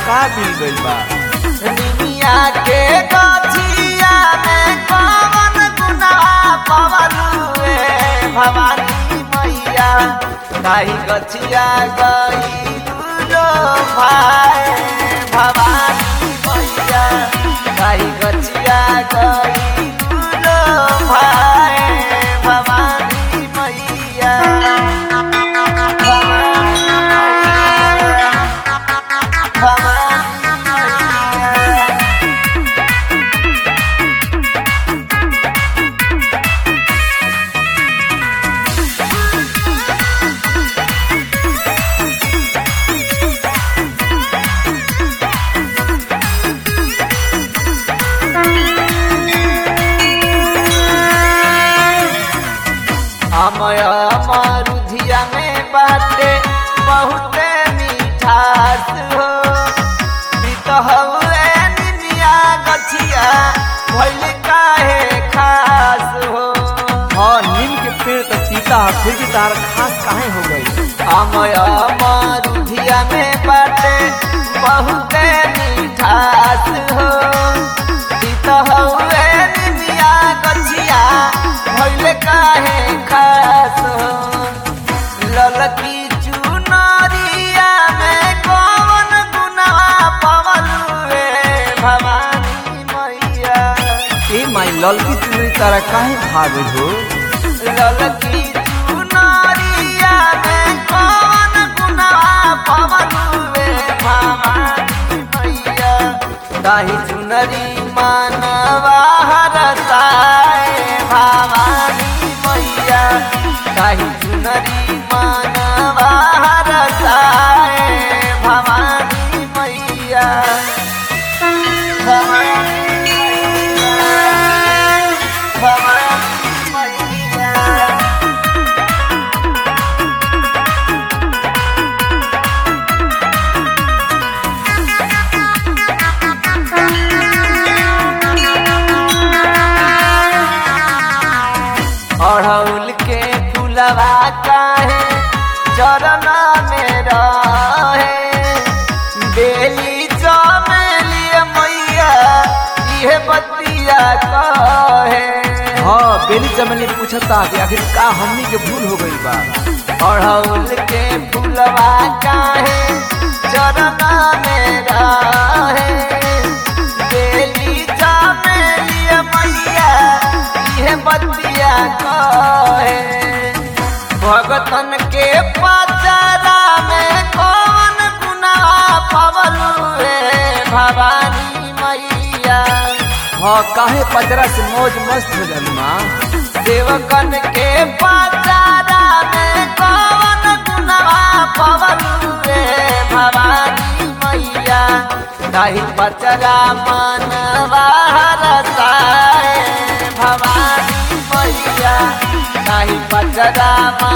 का मिल गइल बा निमिया के गछिया में कवन गुनाह पवलुए भवानी मैया ताही गछिया गई लो भाई भवानी मैया ताही गछिया गई लो भाई भवानी मैया भवानी मैया भवानी मैया अमय मरुधिया में बाटे बहुते मिठास हो बितहवे निमिया गछिया भइल काहे खास हो हाँ नीम के पेड़ तो सीता है फिर भी तार खास काहे हो गई अमय मरुधिया में बाटे बहुते मिठास हो बितहवे निमिया गछिया भइल काहे खास हो ललकी चुनरिया में कौन गुनाह पवलुए भवानी मैया ए माई ललकी चुनरी तारा काहे भाग हो ललकी चुनरिया में कौन गुनाह पवलुए भवानी मैया ताही चुनरी मानवा हरसाए भवानी मैया ताही चुनरी मानवा हरसाए भवानी मैया भवानी मैया भवानी मैया अड़हुल के फुलवा काहे चरण में रहे बेली चमेली मैया इहे बतिया कहे हाँ बेली चमेली पूछता कि आखिर का हमनी के भूल हो गई बा अड़हुल के फुलवा काहे चरण में रहे बेली चमेली मैया इहे बतिया कहे भगतन के पचरा में कौन गुनाह पवलुए भवानी मैया हाँ काहे पजरा से मौज मस्त हो जालू माँ सेवकन के पचरा में कौन गुनाह पवलुए भवानी मैया ताही पचरा मनवा रसाए भवानी मैया ताही पचरा